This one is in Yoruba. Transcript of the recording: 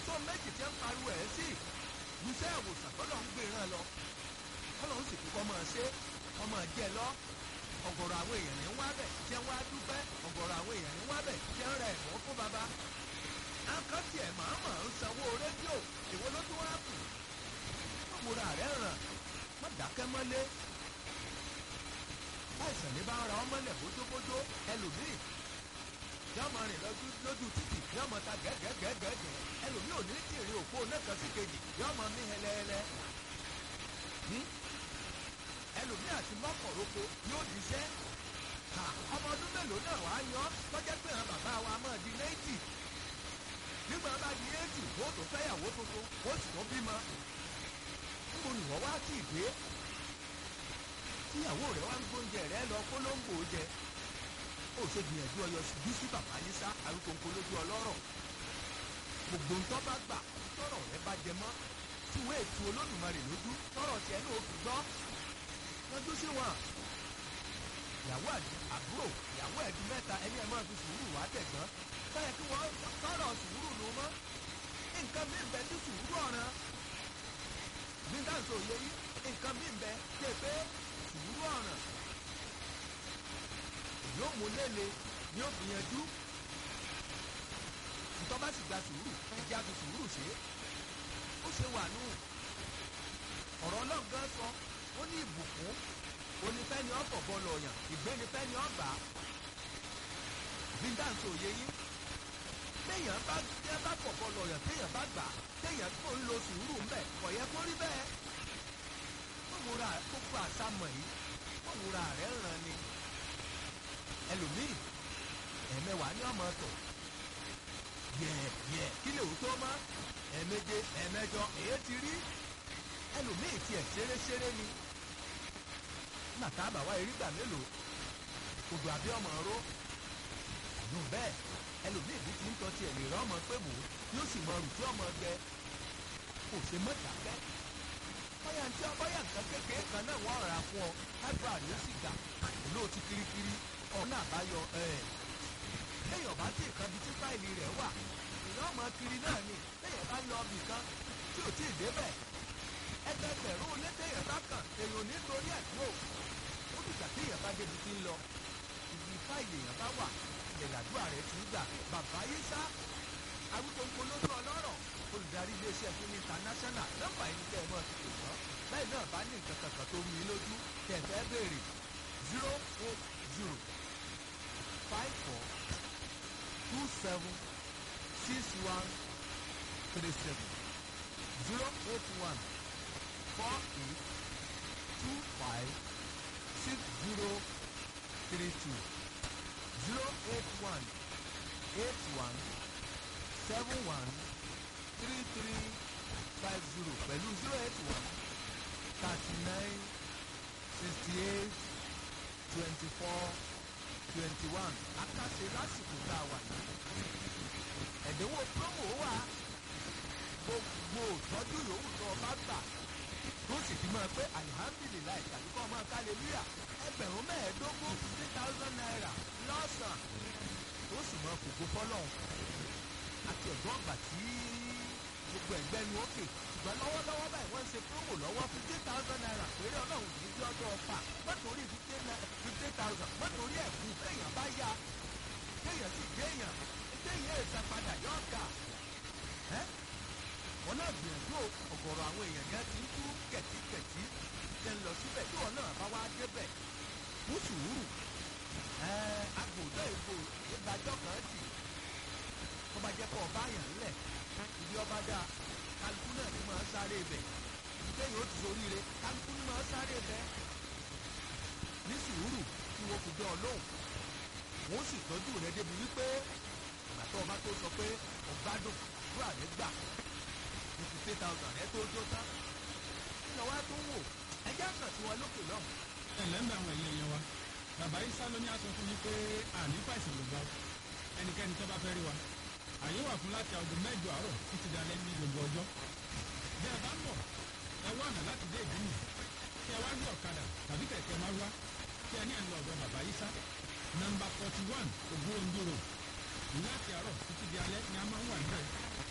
tó méjì tí ń pariwo ẹ̀ sí iṣẹ́ ìwòsàn tọ́lọ̀ ń gbé ràn lọ tọ́lọ̀ ń sì kú kọ́ máa ṣe kọ́ máa jẹ lọ ọ̀gọ̀rọ̀ àwọn èèyàn ní wá bẹ̀ tí wọ́n á dúpẹ́ ọ̀gọ̀rọ̀ àwọn èèyàn ní wá bẹ̀ tí wọ́n rẹ̀ ẹ̀fọ́ fún baba akọ́ tiẹ̀ máa mọ̀ ń sanwó rédíò èwo ló tún wá kù wọ́n múra rẹ̀ ràn wọ́n dákẹ́ mọ́lé láìsàn ní bá ń ra ọmọlẹ̀ bójóbójó ẹlòmíì yóò máa rìn lójú títì yóò máa ta gẹ́gẹ́gẹ́gẹ́ ẹlòmíì ò ní tìrì òpó nẹ́kan sí kejì yóò máa mí hẹlẹ́hẹlẹ́ ẹlòmíì àti mọ́kànlóko yóò díṣẹ́ ọmọ ọdún mélòó náà wàá yan tọ́jẹ́ pé àwọn bàbá wa máa di náìtì nígbà bá di éètì wọ́n tó fẹ́yàwó tuntun wọ́n sì tó bímọ níbo ni wọ́n wá sí ìgbé tíyàwó rẹ̀ wá ń gbóúnjẹ rẹ̀ lọ kólóńgbò jẹ ó ṣe gbìyànjú ọyọ bí sí bàbá yín sá àrùkòǹkò lójú ọlọ́rọ̀ gbogbo ń tọ́ bá gbà tọ́rọ̀ rẹ bá jẹ mọ́ tí wọ́n ètò olódùmarè lójú tọ́rọ̀ tiẹ̀ náà fi gbọ́ lọ́jú sí wọn. ìyàwó àbúrò ìyàwó ẹ̀dùn mẹ́ta ẹni ẹ̀ máa fi sùúrù wá tẹ̀gbọ́n báyẹ̀ kí wọ́n tọ́rọ̀ sùúrù ló mọ́ nǹkan mí bẹ tí sùúrù ọ̀ràn bí dáǹsọ̀ yẹ yí nǹkan mí bẹ tẹ̀ pé sùúrù ọ̀ràn yóò mú lélẹ̀ ni ó fi yanjú ntọ́ bá sì gba sùúrù ẹjẹ́ àfi sùúrù ṣe ó ṣe wà nù ọ̀rọ̀ ọlọ́gán sọ ó ní ìbùkún onífẹ́ni ọ̀pọ̀ bọ́ọ̀lù ọ̀yàn ìgbénifẹ́ni ọ̀gbà bíńdáǹsì òye yín téèyàn bá tẹ́ bá pọ̀ bọ́ọ̀lù ọ̀yàn téèyàn bá gbà téèyàn tó ń lo sùúrù ń bẹ̀ kò yẹ kó rí bẹ́ẹ̀ mọ̀wúra gbogbo àsámọ̀ yìí mọ̀wúra rẹ̀ ràn ni ẹlòmíì ẹ̀mẹwàá ní ọmọ tọ̀ yẹ̀ẹ̀yẹ̀ kí lè wò tó mọ́ ẹ̀ẹ̀méje ẹ̀ẹ̀mẹjọ èyí ti rí ẹlòmíì tiẹ̀ ṣeré-ṣeré ni nàtà àbàwá erígbà mélòó odò àbí ọmọ ró àdùn bẹ́ẹ̀ ẹlòmíì bí ti ń tọ́ tiẹ̀ lè rán ọmọ pé mò ń yóò sì mọ rùtí ọmọ gbẹ kò ṣe mọ́tàkẹ́ bóyá ntí ọbọ̀yà nǹkan kékeré kan náà wọ́n rà fún ọ ágbà ló sì gbà olóòtú kirikiri ọ̀nà àbáyọ ẹ̀ léèyàn bá tí ìkan bí tí fáìlì rẹ̀ wà èèyàn ọmọ kiri náà ni léèyàn bá lọ ibì kan tí ò tí ì débẹ̀ ẹgbẹgbẹ̀rún létèèyàn bá kàn èèyàn nítorí ẹ̀ tó ó dìgbà tí èèyàn bá débi tí ń lọ ibi fáìlì èèyàn bá wà ìlẹ̀làdúrà rẹ̀ ti ń gbà bàbá yìí sá arúgbó ńpolójú ọlọ́rọ̀ olùdarí iléeṣẹ́ fún international nọ́mbà yìí ní kẹ́ ẹ mọ́ ti pè wọ́n bẹ́ẹ̀ náà bá ní nǹkan kankan tó rú yín lójú kẹ́ ẹ fẹ́ béèrè zero eight zero five four two seven six one three seven zero eight one four eight two five six zero three two zero eight one eight one seven one three three five zero pẹ̀lú zero eight one thirty nine sixty eight twenty four twenty one akáṣe lásìkò tá a wà yìí ẹ̀dínwó promo wà gbogbo ìtọ́jú yòówù tó o bá gbà tó sì fi máa pé alihamdulilayi tàbí kọ́ máa kálẹ̀lúyà ẹgbẹ̀rún mẹ́ẹ̀ẹ́dógún fifty thousand naira lọ́sàn-án tó sì máa fògo fọ́lọ́hún àti ẹ̀gbọ́n ọgbà tí gbogbo ẹ̀gbẹ́ ni ó kè ṣùgbọ́n lọ́wọ́lọ́wọ́ báyìí wọ́n ń ṣe promo lọ́wọ́ fifty thousand naira péré ọlọ́run kì í fi ọjọ́ ọ̀fà mọ́tòrí fifty thousand mọ́tòrí ẹ̀kú téèyàn bá yá téèyàn sì géèyàn téèyàn èsà padà yọ̀ ọ̀gá wọn náà gbìyànjú ọ̀gọ̀rọ̀ àwọn èèyàn yẹn ti ń tú kẹ̀tíkẹ̀tí ṣe ń lọ síbẹ̀ tí wọn náà bá wá débẹ̀ mú sùúrù agbòdò ìbò ìgbàjọ́ kan dì tó bá jẹ́ pọ̀ ọba yàn ńlẹ̀ ibi ọba dá kálukú náà ni máa sáré ibẹ̀ ìdíkẹ́yìn ó ti soríire kálukú ni máa sáré ibẹ̀ ní sùúrù tí wọ́n fi dán ọ lóhùn wọ́n sì tọ́jú rẹ débi wípé ìgbà tó ọba tó sọ pé ọgbádùn àdúrà rẹ gbà ní fifty thousand rẹ tó jó tán nínú wa tó ń wò ẹjẹ́ àkàn tí wọn lókè lọ́hùn. ẹ ǹlẹ́ ń bẹ àwọn ẹ̀yẹ yẹn wa bàbá isa ló ní aṣọ fún mi pé àní fàìsàn ló gbà ó ẹnikẹ́ni tó bá fẹ́ rí wa àyè wà fún láti aago mẹ́jọ àárọ̀ títí dalẹ́ ní gbogbo ọjọ́ bí ẹ bá ń bọ̀ ẹ wá ọ̀nà láti dé ìdí nì kí ẹ wá gbé ọ̀kadà tàbí kẹ̀kẹ́ máa wá kí ẹ ní ẹ̀ ń lọ ọ̀dọ̀ bàbá isa nọ́mbà forty one ògbóǹdòrò láti àárọ̀ títí di alẹ́ ni a máa ń wà níbẹ̀